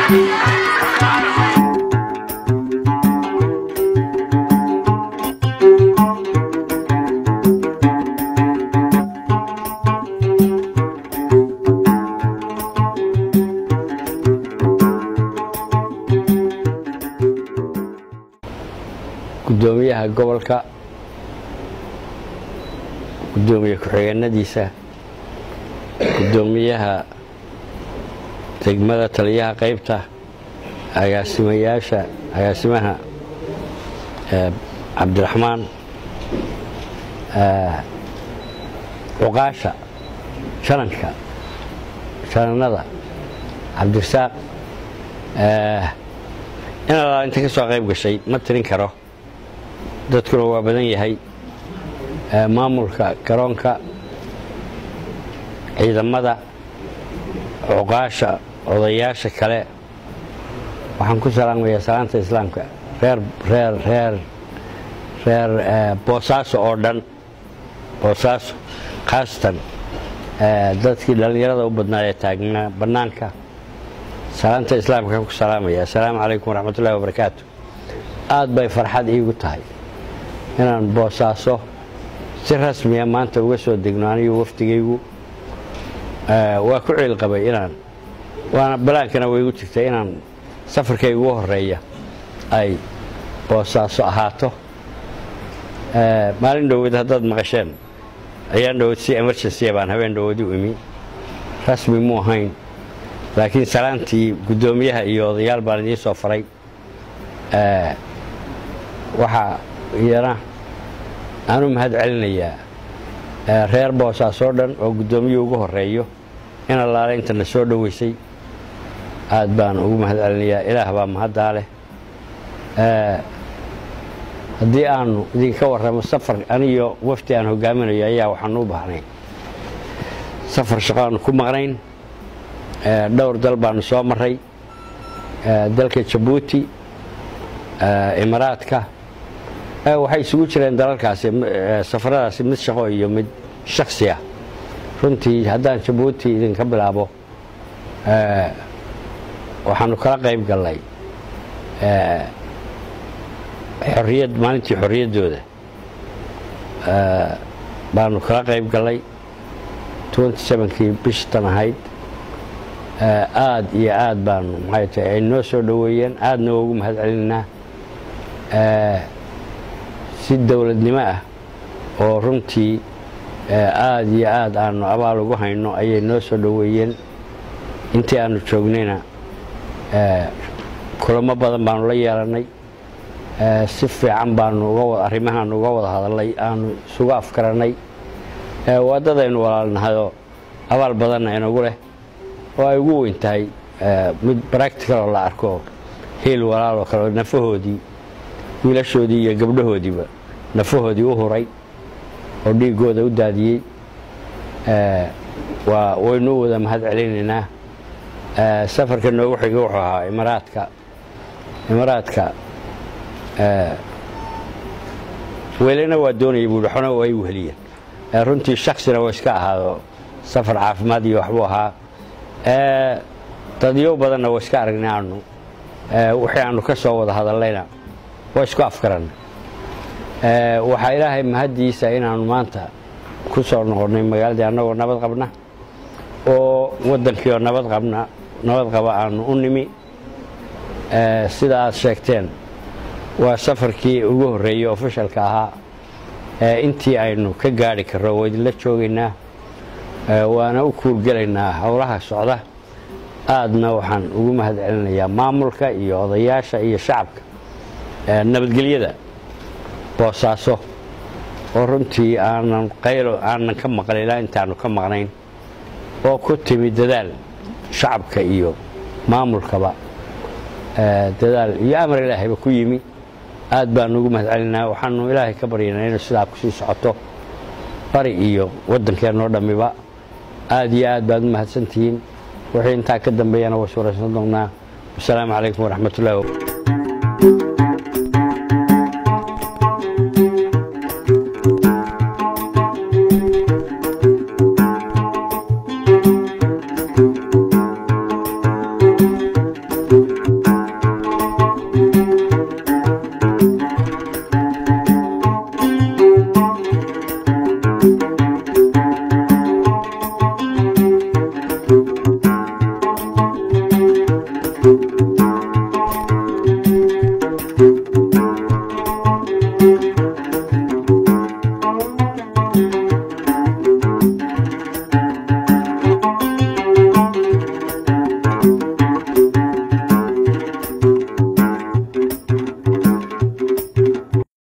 gudoomiyaha gobolka gudoomiye ku-xigeenadiisa gudoomiyaha degmada taliyaha qaybta agaasimayaasha agaasimaha cabdiraxmaan cuqaasha jananka jananada cabdirasaaq in allaa inta ka soo qayb gashay ma tirin karo dadkuna waa badan yahay maamulka garoonka ciidamada cuqaasha odayaasha kale waxaan ku salaamayaa salaanta islaamka reer reer reer reer boosaaso oo dhan boosaaso khaasatan dadkii dhallinyarada u badnaa ee taagnaa bannaanka salaanta islaamka ku salaamaya assalaamu calaykum waraxmat ullahi wabarakaatu aad bay farxad iigu tahay inaan boosaaso si rasmiya maanta uga soo degno anigu wafdigaygu waa ku ciilqabay inaan waana balaankana waygu jirtay inaan safarkaygu ugu horeeya ay boosaaso ahaato maalin dhoweed haddaad maqasheen ayaan dhoweed si emergency baan habeen dhoweed u imi rasmi mu ahayn laakiin salaantii guddoomiyaha iyo odayaal baan idiin soo faray waxaa iyana aanu mahad celinayaa reer boosaas oo dhan oo guddoomiyuu ugu horeeyo in allaale intana soo dhoweysay aad baan ugu mahad celinayaa ilaah baa mahaddaa leh haddii aanu idinka warramo safar aniyo wafdi aan hogaaminayo ayaa waxaanu u baahnay safar shaqo aanu ku maqnayn dhowr dal baanu soo maray dalka jabuuti imaraadka waxay isugu jireen dalalkaasi safaradaasi mid shaqo iyo mid shaksi ah runtii haddaan jabuuti idinka bilaabo waxaanu kala qayb gallay xorriyad maalintii xorriyaddooda baanu kala qayb gallay kii bishtan ahayd aad iyo aad baanu maxay tahay ay noo soo dhoweeyeen aadna ugu mahad celinaynaa si dowladnimo ah oo runtii aad iyo aad aanu abaal ugu hayno ayay noo soo dhoweeyeen intii aanu joognayna kulamo badan baanu la yeelannay si fiican baanu arrimahaanu uga wada hadalnay aanu isugu afkarannay waddadaynu walaalnahayoo abaal badanna inagu leh oo ay ugu weyn tahay mid bracticaloo la arko hiil walaaloo kale nafahoodii wiilashoodii iyo gabdhahoodiiba nafahoodii u huray oo dhiiggooda u daadiyey waa waynu u wada mahad celinaynaa safarka noogu xiga wuxuu ahaa imaraadka imaraadka weelena waa doonaya buuhi xona waa ay weheliyeen runtii shaksina waa iska ahaado safar caafimaad iyo waxbuu ahaa dadyo badanna waa iska aragnay aanu wixii aanu ka soo wada hadallayna waa isku afkaranna waxaa ilaahay mahaddiisa inaannu maanta ku soo noqonnay magaaladii annagoo nabad qabna oo waddankiioo nabad qabna nabad qaba aanu u nimi sida aad sheegteen waa safarkii ugu horreeyey ofishalka ahaa intii aynu ka gaadhi karro waa idinla joogaynaa waana u kuurgelaynaa howlaha socda aadna waxaan ugu mahad celinayaa maamulka iyo odayaasha iyo shacabka nabadgelyada boosaaso oo runtii aanan qaylo aanan ka maqlin ilaa intaanu ka maqnayn oo ku timi dadaal shacabka iyo maamulkaba dadaal iyo amar ilaahayba ku yimi aad baanu ugu mahad celinaa waxaanu ilaahay ka baryanaa inuu sidaa kusii socoto bari iyo waddankeenoo dhammiba aad iyo aad baad u mahadsantihiin wixii intaa ka dambeeyana waa suuraysan doonnaa wasalaamu calaykum waraxmat ullahi